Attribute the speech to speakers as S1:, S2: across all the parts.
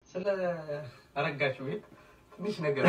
S1: ስለ አረጋሽ ቤት ትንሽ ነገር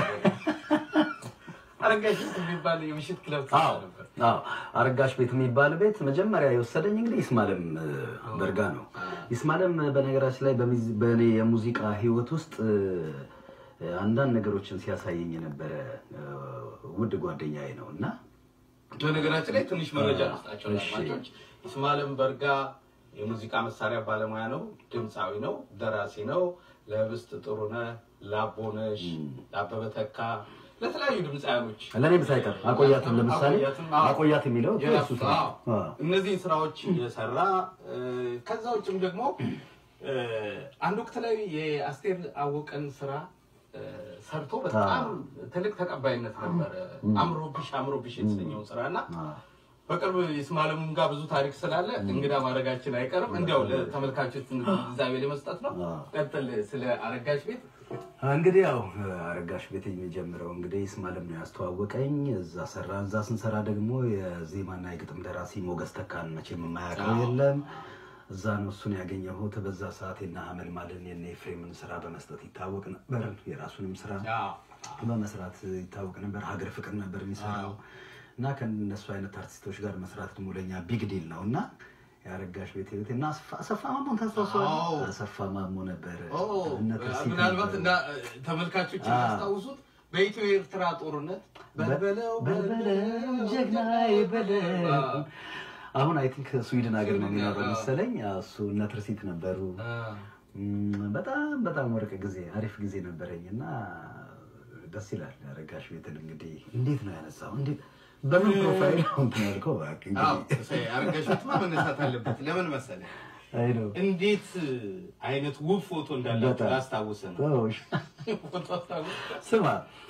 S1: አረጋሽ ቤት የሚባል የምሽት ክለብ ትሰራ
S2: አዎ
S1: ነበር።
S2: አዎ አረጋሽ ቤት የሚባል ቤት መጀመሪያ የወሰደኝ እንግዲህ ይስማለም እ፣ በርጋ ነው። ይስማለም በነገራችን ላይ በሚዝ- በእኔ የሙዚቃ ህይወት ውስጥ እ፣ አንዳንድ ነገሮችን ሲያሳየኝ የነበረ እ፣ ውድ ጓደኛዬ ነው እና
S1: በነገራችን ላይ ትንሽ መረጃ
S2: አ-
S1: መስጣቸው
S2: እሺ።
S1: አድማጮች፣ ይስማዕላም በርጋ የሙዚቃ መሳሪያ ባለሙያ ነው፣ ድምፃዊ ነው፣ ደራሲ ነው። ለህብስት ጥሩነህ፣ ለአቦነሽ፣ ለአበበ ተካ፣ ለተለያዩ ድምፃውያኖች
S2: ለእኔም ሳይቀር አቆያትም ለምሳሌ
S1: አቆያትም፣ አዎ።
S2: አቆያት የሚለው እኮ
S1: የራሱ
S2: የእሱ ስራ
S1: አዎ።
S2: ነው። አዎ።
S1: እነዚህን ስራዎች የሰራ እ፣ ከዛ ውጭም ደግሞ እ፣ አንድ ወቅት ላይ የአስቴር አወቀን ስራ እ፣ ሰርቶ በጣም ትልቅ ተቀባይነት ነበረ። አምሮብሽ አምሮብሽ የተሰኘውን ስራ እና
S2: አዎ።
S1: በቅርብ ይስማዕላምም ጋር ብዙ ታሪክ ስላለ እንግዳ ማድረጋችን አይቀርም። እንዲያው ለተመልካቾች ግንዛቤ ለመስጠት ነው።
S2: አዎ።
S1: ቀጥል ስለ አረጋሽ ቤት
S2: እንግዲህ ያው አረጋሽ ቤት የሚጀምረው እንግዲህ ይስማዕላም ነው ያስተዋወቀኝ። እዛ ሰራ እዛ ስንሰራ ደግሞ የዜማና የግጥም ደራሲ ሞገስ ተካን መቼም የማያውቀው የለም። እዛ ነው እሱን ያገኘሁት። በዛ ሰዓት የነ ሀመልማልን የነ ኤፍሬምን ስራ በመስጠት ይታወቅ ነበር። የራሱንም ስራ በመስራት ይታወቅ ነበር። ሀገር ፍቅር ነበር የሚሰራው እና ከእነሱ አይነት አርቲስቶች ጋር መስራት ደግሞ ለእኛ ቢግ ዲል ነው እና የአረጋሽ ቤት ቤት እና አሰፋ- አሰፋ ማሞን
S1: አዎ።
S2: ታስታውሰዋለህ? አሰፋ ማሞ ነበር
S1: ኦ፣
S2: እነ ተርሲት
S1: ምናልባት
S2: ነበሩ።
S1: እና ተመልካቾች
S2: አዎ።
S1: ያስታውሱት በኢትዮ ኤርትራ ጦርነት በልበለው
S2: በልበለው ጀግናዬ በለው።
S1: አዎ።
S2: አሁን አይ ቲንክ ስዊድን ሀገር ነው
S1: ስዊድን
S2: የሚኖረው
S1: አዎ።
S2: መሰለኝ። አዎ፣ እሱ እነ ትርሲት ነበሩ።
S1: አዎ።
S2: እም፣ በጣም በጣም ወርቅ ጊዜ አሪፍ ጊዜ ነበረኝ እና ደስ ይላል። አረጋሽ ቤትን እንግዲህ እንዴት ነው ያነሳው? እንዴት በምን ፕሮፋይል ነው እንትን ያልከው? እባክህ
S1: አዎ፣
S2: እንግዲህ
S1: እሰይ፣ አረጋሽ ቤትማ መነሳት አለበት። ለምን መሰለህ?
S2: አይ ነው
S1: እንዴት አይነት ውብ ፎቶ እንዳላችሁ
S2: በጣም።
S1: ላስታውስ ነው።
S2: ተው፣
S1: ፎቶ አስታውስ።
S2: ስማ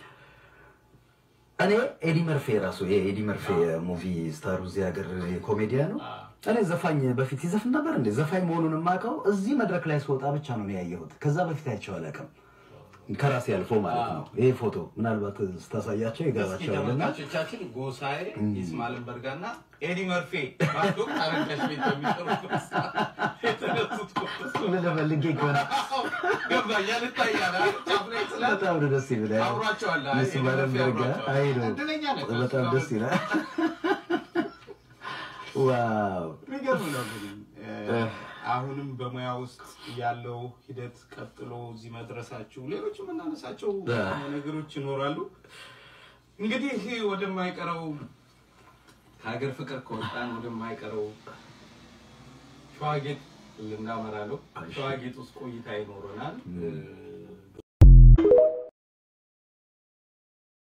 S2: እኔ ኤዲ መርፌ ራሱ ይሄ ኤዲ መርፌ ሙቪ ስታሩ እዚህ ሀገር ኮሜዲያ ነው። እኔ ዘፋኝ በፊት ይዘፍን ነበር እንዴ? ዘፋኝ መሆኑን የማውቀው እዚህ መድረክ ላይ ስወጣ ብቻ ነው እኔ ያየሁት። ከዛ በፊት አይቼው አላውቅም። ከራሴ አልፎ ማለት ነው። ይሄ ፎቶ ምናልባት ስታሳያቸው
S1: እስኪ
S2: ይገባቸዋልና
S1: ተመልካቾቻችን ጎሳዬ ይስማዕላም በርጋና ኤዲ መርፌ በአንድ ወቅት አረጋሽ ቤት በሚሰሩበት ሰዓት የተነሱት ፎቶ
S2: ምን ፈልጌ ከሆነ
S1: ገባኝ። ያልታያል አይደል? ጫፍ ላይ ስላለ
S2: በጣም ነው ደስ ይላል።
S1: አብሯቸዋል። አይ፣
S2: ይስማዕላም
S1: ኤዲ መርፌ
S2: በርጋ
S1: አብሯቸዋል።
S2: አይ ነው
S1: እድለኛ ነህ።
S2: በጣም ደስ ይላል። ዋው
S1: የሚገርም ነው እንግዲህ እ፣ አሁንም በሙያ ውስጥ ያለው ሂደት ቀጥሎ እዚህ መድረሳችሁ፣ ሌሎች የምናነሳቸው ነገሮች ይኖራሉ። እንግዲህ ወደማይቀረው ከሀገር ፍቅር ከወጣን ወደማይቀረው ሸዋጌጥ ልናመራ ነው። ሸዋጌጥ ውስጥ ቆይታ ይኖረናል። እ፣